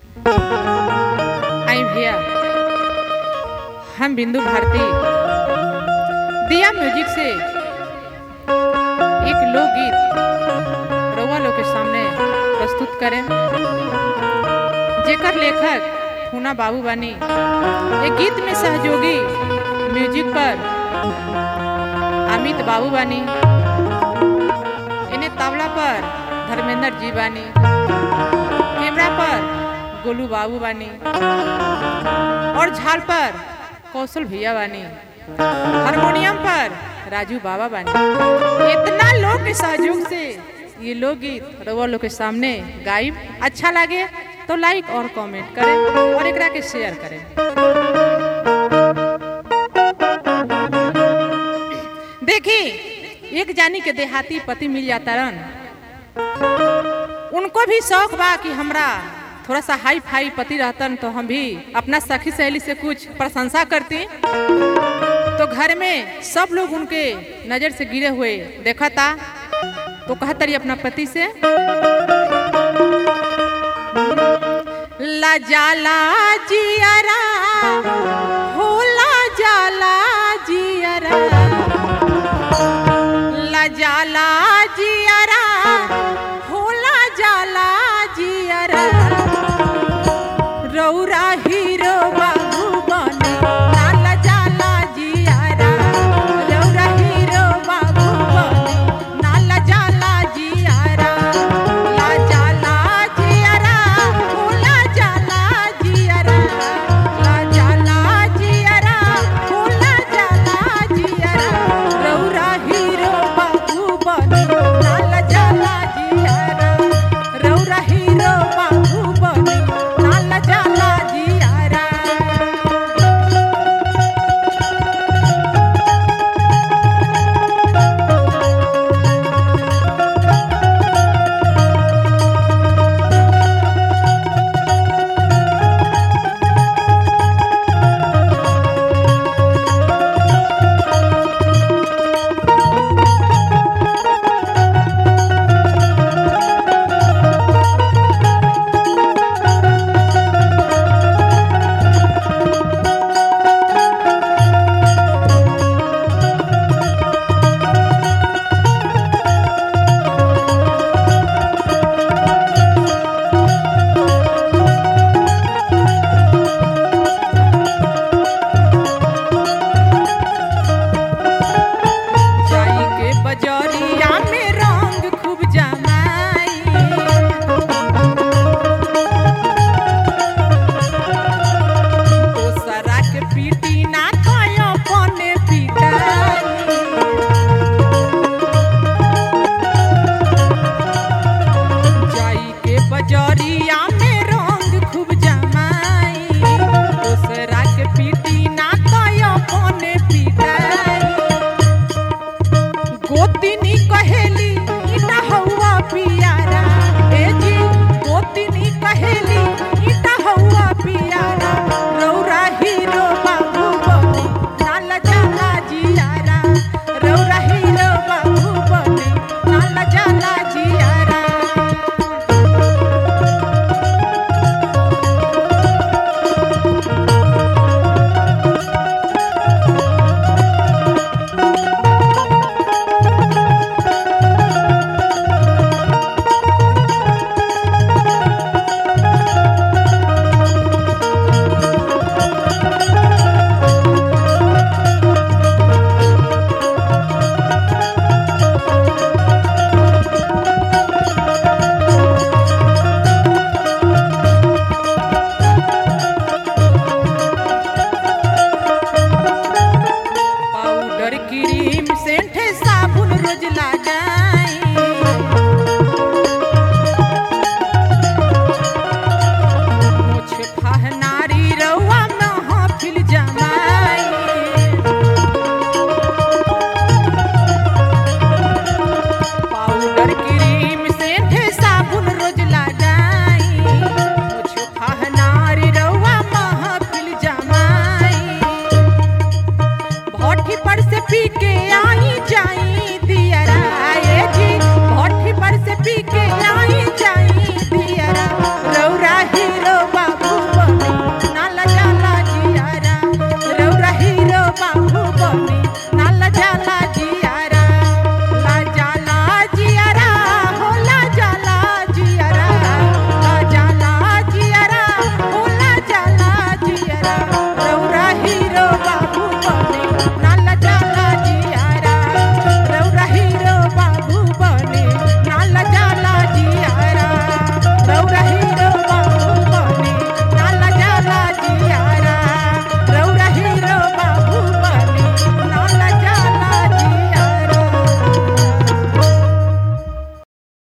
आई भैया हम बिंदु भारती दिया म्यूजिक से एक लोकगीत रउआ लोग के सामने प्रस्तुत करें जेकर लेखक पूना बाबू बानी ये गीत में सहयोगी म्यूजिक पर अमित बाबू बानी इन्हें तबला पर धर्मेंद्र जी बानी कैमरा पर गोलू बाबू बानी और झाल पर कौशल भैया बानी हारमोनियम पर राजू बाबा बानी इतना लोग के सहयोग से ये लोकगीत रउआ लोग के सामने गायब अच्छा लगे तो लाइक और कमेंट करें और एकरा के शेयर करें देखी एक जानी के देहाती पति मिल जाता रन उनको भी शौक बा कि हमरा थोड़ा सा हाई फाई पति रहतन तो हम भी अपना सखी सहेली से कुछ प्रशंसा करती तो घर में सब लोग उनके नजर से गिरे हुए देखा था तो कहता रही अपना पति से लजाला जियारा